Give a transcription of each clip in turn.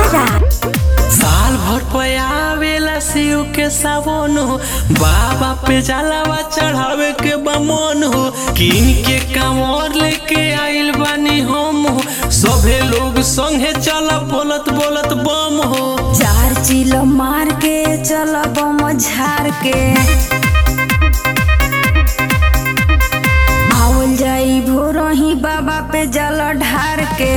आरा साल भर पे आवेला शिव के सावन हो बाबा पे जलावा चढ़ावे के बमन हो किन के कांवर लेके आइल बानी हम हो सभे लोग संगे चल बोलत बोलत बम हो चार चिलो मार के चल बम झार के आवल जाई भोरही बाबा पे जल ढार के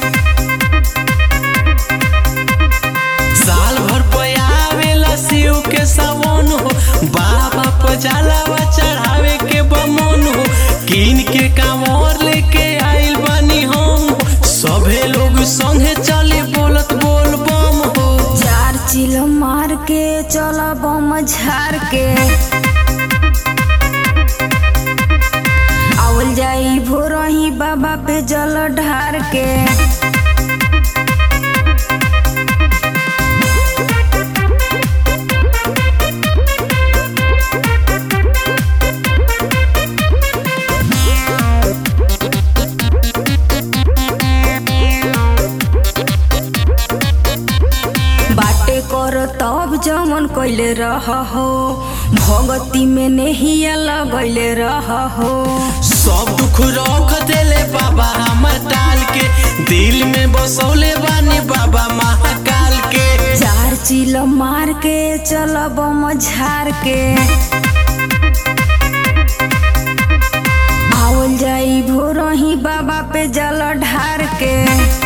साल भर पे आवेला शिव के सावन हो बाबा पे जलावा चढ़ावे के बमन हो किन के कांवर लेके आइल बानी हम हो सभे लोग संगे चले बोलत बोल बम हो चार चिलो मार के चल बम झार के आवल जाई भोरही बाबा पे जल ढार के बाटे कर तब जमन कैले रह हो भगती में नहिया लगैले रह हो सब दुख रख देले बाबा हमर टाल के दिल में बसौले बानी बाबा महाकाल के चार चिल मार के चल बम झार के आवल जाई भोरही बाबा पे जल ढार के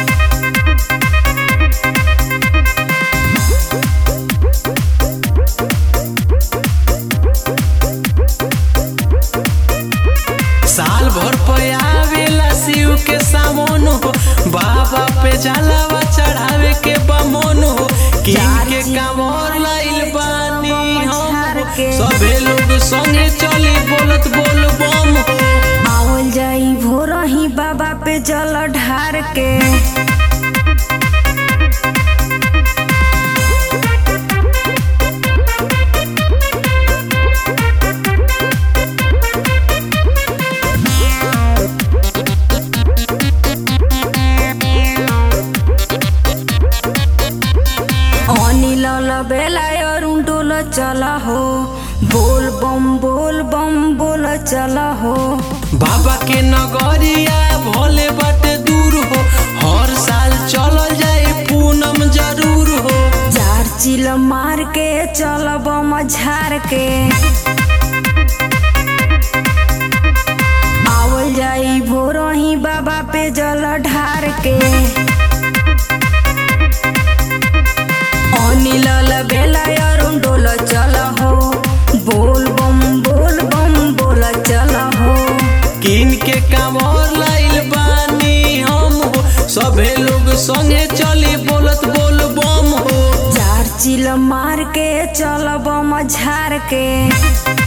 साल भर पे आवेला शिव के सामन हो बाबा पे जलावा चढ़ावे के बमन हो किन के कांवर लाइल बानी हम हो। सभे लोग संगे चली बोलत बोल बम हो आवल जाई भोरही बाबा पे जल ढार के अनिल बेला अरुण डोल चल हो बोल बम बोल बम बोल चल हो बाबा के नगरिया भोले बाटे दूर हो हर साल चल जाए पूनम जरूर हो चार चिल मार के चल बम झार के आवल जाई भोरही बाबा पे जल ढार के अनिल बेला अरुण डोल चल हो बोल बम बोल बम बोल चल हो किन के कांवर लाइल बानी हम हो सभे लोग संगे चली बोलत बोल बम हो चार चिल मार के चल बम झार के